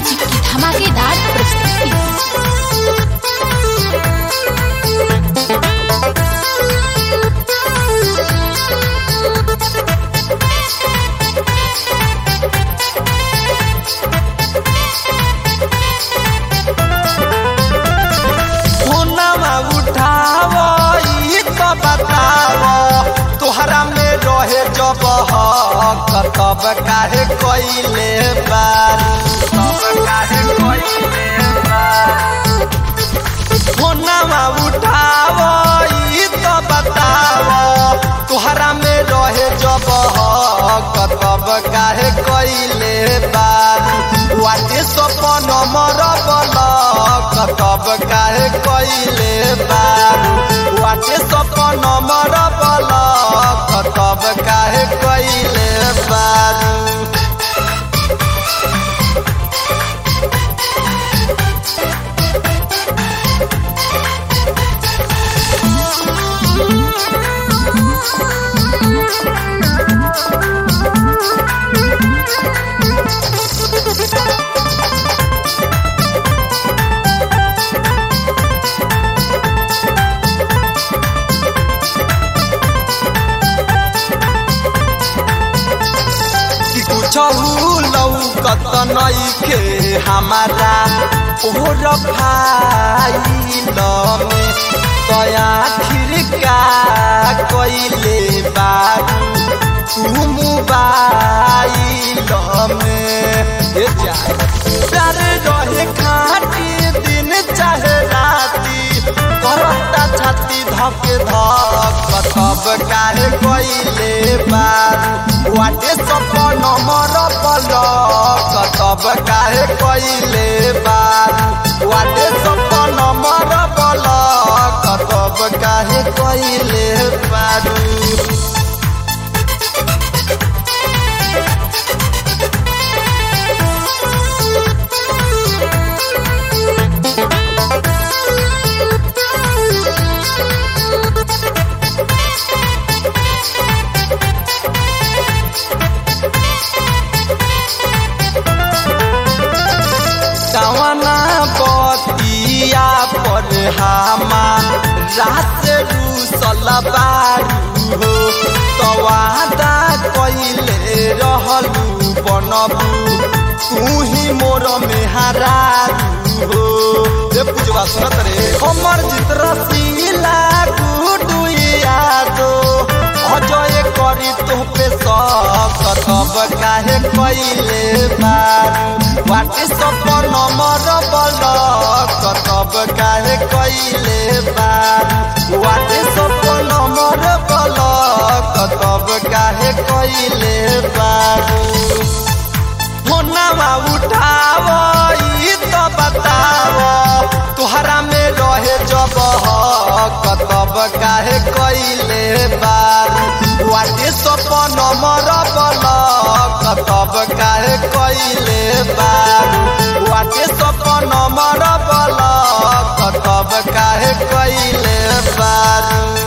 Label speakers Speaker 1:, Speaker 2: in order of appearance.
Speaker 1: music की धमाकेदार प्रस्तुति
Speaker 2: फोनमा उठाव ई तो बताव तोहरा में रहे जब हक तब काहे कइले बार तब काहे कइले बार फोनमा उठाव ई तो बताव तोहरा में रहे जब हक तब काहे कइले बार वाटे सपन मर बलक तब काहे कइले बार वाटे सपन मर बलक तब काहे कइले बार कि कुछहु लौकत नइखे हमारा ओर फाइल में तया खिरका कइले बारू तू मोबाइल में ये जा प्यार रहे खाटी दिन चाहे राती करता छाती धके धक तब काहे कइले बारू वाटे सपन मर पलक तब काहे कइले बारू वाटे सपन मर पलक तब काहे कइले बारू कवना बतिया पर हामा रात रूसल बारू हो तवादा कइले रहलू बनबू तू ही मोर मेहरारू हो ए पूजवा सुनत रे हमर जित रसीला गुडू यादो अजय करी तोहपे सब तब काहे कइले बारू वाटे सपन मर बलक तब काहे कइले बारू वाटे सपन मर बलक तब काहे कइले बारू फोनमा उठाव ई तो बताव तोहरा में रहे जब हक तब काहे कइले बार वाटे सपन मर बलक तब काहे कइले बार वाटे सपन मर बलक तब काहे कइले बार